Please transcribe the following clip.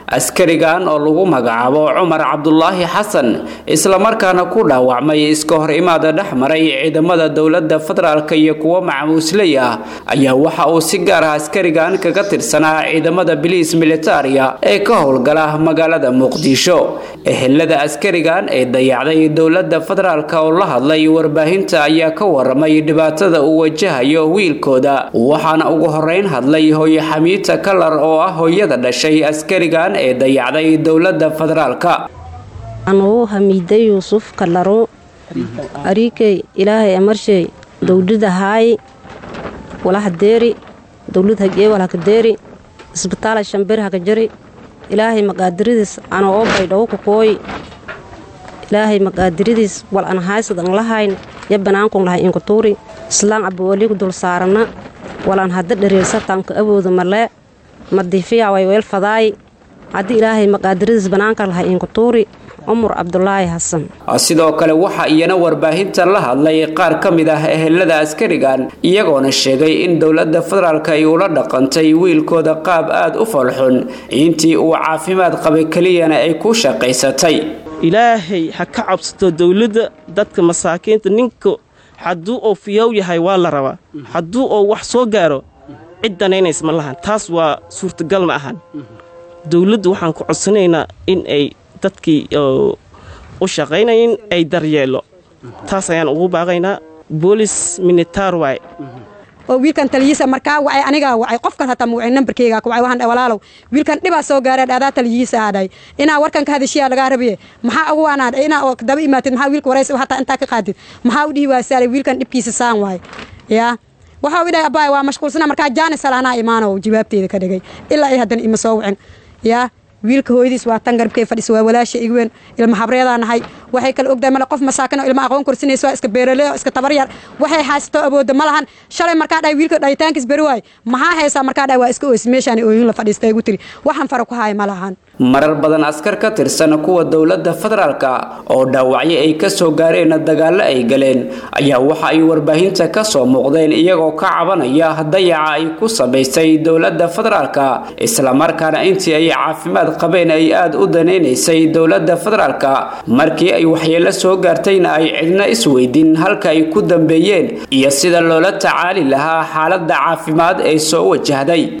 askarigan oo lagu magacaabo cumar cabdulaahi xasan islamarkaana ku dhaawacmay iska hor imaada dhex maray ciidamada dowladda federaalk iyo kuwo macamuusley ah ayaa waxa uu si gaar ah askarigan kaga tirsanaa ciidamada biliis militaria ee ka howlgala magaalada muqdisho ehelada askarigan ee dayacday dowladda federaalk oo la hadlay warbaahinta ayaa ka waramay dhibaatada uu wajahayo wiilkooda waxaana ugu horeyn hadlay hooye xamiita kalar oo ah hooyada dhashay askarigan ee dayacday dowladda federaalka anuu hamiiday yuusuf kalaro ariikey ilaahay amarshay dowlada haayi walahadeeri dowlad hagee walhakadeeri isbitaala shambir hakajari ilaahay maqaadiridiis ana oo baydhawo kukooyi ilaahay maqaadiridiis wal an haysad an lahayn ya banaankun lahay inkutuuri islaan cabbiwaligu dul saarana walan hadda dhareersatanka awooda malee madiifiya way weel fadaayi haddii ilaahay maqaadiridiis banaanka lahay inkutuuri cumar cabdulaahi xasan sidoo kale waxaa iyana warbaahinta la hadlay qaar ka mid ah ehelada askarigan iyagoona sheegay in dowladda federaalk ay ula dhaqantay wiilkooda qaab aada u falxun intii uu caafimaad qabay keliyana ay ku shaqaysatay ilaahay ha ka cabsato dowladda dadka masaakiinta ninka hadduu oo fiyow yahay waa la rabaa hadduu oo wax soo gaaro cid danaynays ma lahan taas waa suurtagal ma ahan dowladdu waxaan ku codsanaynaa in ay dadkii u shaqaynayin ay daryeelo taas ayaan ugu baaqaynaa boolis militaar waay oo wiilkan taliyiisa markaa wacay anigaa wacay qofkan hataa muwacay nambarkeyga ku wacay waxaan dhahay walaalow wiilkan dhibaa soo gaareen adaa taliyiisa aadhay inaa warkan ka hadashiyaa lagaa rabiye maxaa ugu waanaa inaa oo daba imaatid maxaa wiilka waraysa hataa intaa ka qaadid maxaa u dhihi waasaalay wiilkan dhibkiisa saan waay yaa waxa u idhahay abbaay waa mashquulsana markaa jaanis salaanaa imaanow jawaabteeda ka dhigay ilaa ay haddana ima soo wicin yaa wiilka hooyadiis waa tan garabkay fadhisa waa walaasha igweyn ilma habreedaa nahay waxay kala ogdahay male qof masaakin oo ilma aqoon korsinaysa waa iska beerale oo iska tabaryar waxay haysato awoodda ma lahan shalay markaa dhahay wiilka dhahitaankiis beri waay maxaa haysaa markaa dhahay waa iska oosi meeshaan ooyin la fadhiista igu tiri waxaan fara ku haaya ma lahan marar badan askar ka tirsan kuwa dowladda federaalka oo dhaawacyo ay ka soo gaareen dagaallo ay galeen ayaa waxa ay warbaahinta ka soo muuqdeen iyagoo ka cabanaya dayaca ay ku samaysay dowladda federaalka islamarkaana intii ay caafimaad qabeen ay aada u danaynaysay dowladda federaalka markii ay waxyeello soo gaartayna ay cidna isweydin halka ay ku dambeeyeen iyo sida loola tacaali lahaa xaaladda caafimaad ee soo wajahday